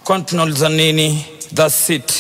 kwani tunauliza nini thats it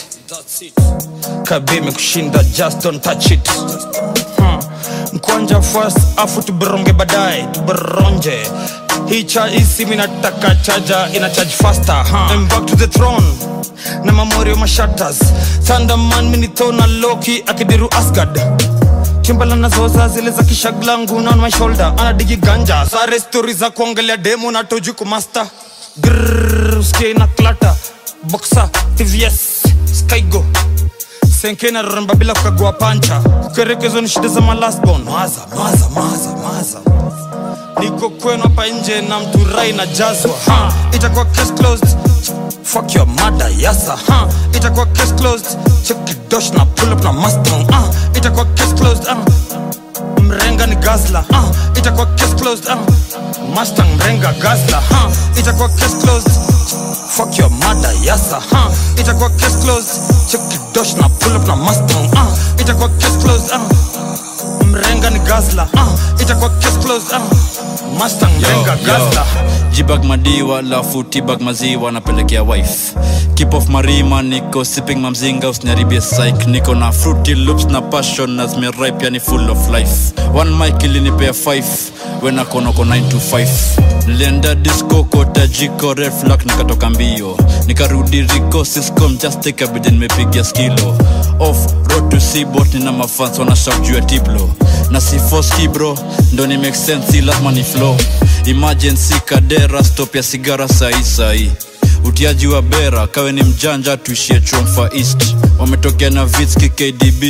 kabime kushinda just don't touch it hmm. mkwanja first afu tuberonge baadaye tuberonje hii cha hii simu inataka chaja ina charge faster huh? I'm back to the throne na mamorio mashatas thunderman minithona loki akidiru asgard chimbala nazoza zile za kishaglangu on my shoulder anadigi ganja sare stori za kuongelea demo na toju kumasta usikie na klata boxa tvs skygo senkena roremba bila kukagua pancha kukerekezwa ni shida za malasbon maza maza maza maza niko kwenu hapa nje na mturai na jazwa ha, itakuwa case closed fuck your mother yasa ha, itakuwa case closed check dosh na pull up na mustang ah, itakuwa case closed ah. mrenga ni gazla ah, itakuwa case closed ah. mustang mrenga gazla ha, itakuwa case closed fuck your mother yasa ha, itakuwa case closed check dosh na pull up na mustang ah, itakuwa case closed ah. mrenga ni gazla ah, itakuwa case closed ah. mustang mrenga gazla jibag madiwa lafu tibag maziwa napelekea wife keep off marima niko sipping mamzinga usiniharibie psych niko na fruity loops na passion na zimeripe yani full of life one mic ilinipea 5 wenakonoko 9 to 5 nilienda disco kota jiko red flag nikatoka mbio nikarudi riko siscom just take a bid nimepigia skilo off road to seabot nina mafans wanashak juu ya tiblo na sifoski bro ndo ni make sense si lazima ni flow emergency kadera stop ya sigara sahi sahi utiaji wa bera kawe ni mjanja tuishie chomfa east wametokea na vitski kdb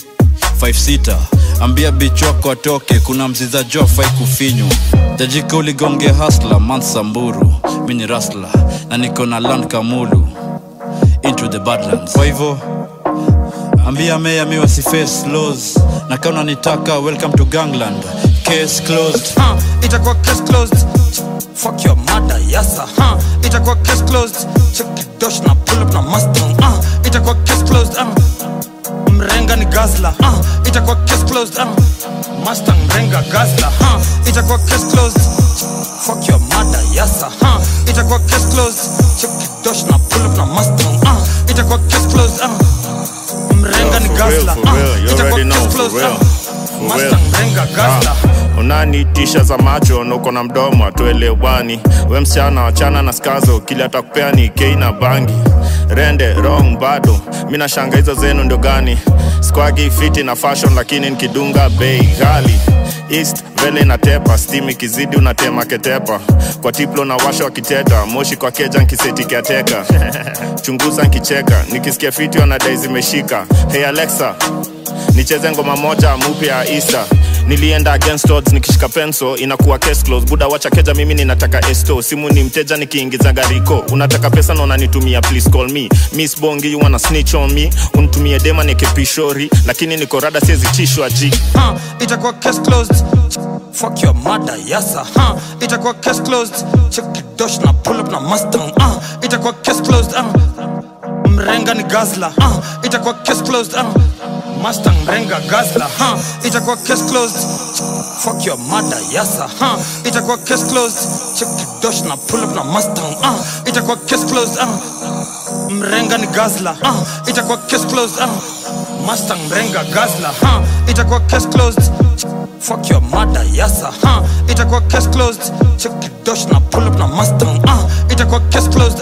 56 ambia bich wako atoke kuna mziza jo fai kufinywa tajika uligonge hasla mansamburu mi ni rasla na niko na land kamulu into the badlands kwa hivyo ambia meya mi wasiface laws na kama unanitaka welcome to gangland case closed huh, itakuwa case closed fuck your mother yasa huh, itakuwa case closed check dosh na pull up na mustang uh, itakuwa case closed uh, mrenga ni gazla uh, itakuwa case closed uh, mustang mrenga gazla uh, itakuwa case closed fuck your mother yasa huh, itakuwa case closed check dosh na pull up na mustang uh, itakuwa case closed uh, mrenga ni for real, gazla for real. You uh, itakuwa already know, case for closed real. uh, For real. mustang mrenga gazla Ah, unanitisha za macho na uko na mdomo atuelewani we msichana wachana na skazo kili atakupea ni kei na bangi rende wrong bado mi nashanga hizo zenu ndio gani squagi fiti na fashion lakini nikidunga bei ghali east vele inatepa stim ikizidi unatema ketepa kwa tiplo na washa wakiteta moshi kwa keja nkisetikiateka chunguza nkicheka nikisikia fiti wanadai zimeshika hey alexa nicheze ngoma moja mupya ya Easter nilienda against odds nikishika penso inakuwa case close buda wacha keja mimi ninataka esto simu ni mteja nikiingiza gariko unataka pesa na unanitumia please call me miss bongi you wanna snitch on me unitumie dema nikipishori lakini niko rada siezi tishwa ji huh, itakuwa case closed fuck your mother yasa huh, itakuwa case closed check dosh na pull up na mustang uh, itakuwa case closed uh, mrenga ni gazla uh, itakuwa case closed uh, mustang mrenga gazla huh, itakuwa case closed fuck your mother yasa huh, itakuwa case closed check dosh na pull up na mustang uh, itakuwa case closed uh, mrenga ni gazla uh, itakuwa case closed uh, mustang mrenga gazla huh, itakuwa case closed fuck your mother yasa huh, itakuwa case closed check dosh na pull up na mustang uh, itakuwa case closed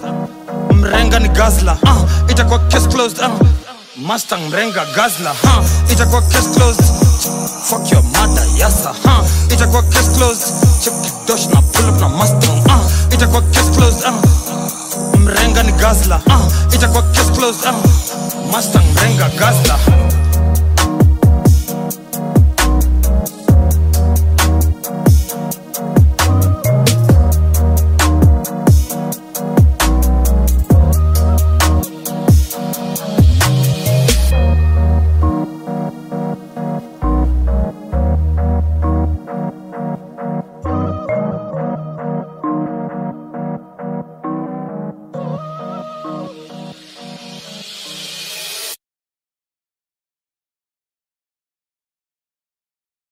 uh, mrenga ni gazla uh, itakuwa case closed uh, mustang mrenga gazla huh, itakuwa case closed fuck your mother yasa huh, itakuwa case closed check dosh na pull up na mustang uh, itakuwa case closed uh, mrenga ni gazla uh, itakuwa case closed uh, mustang mrenga gazla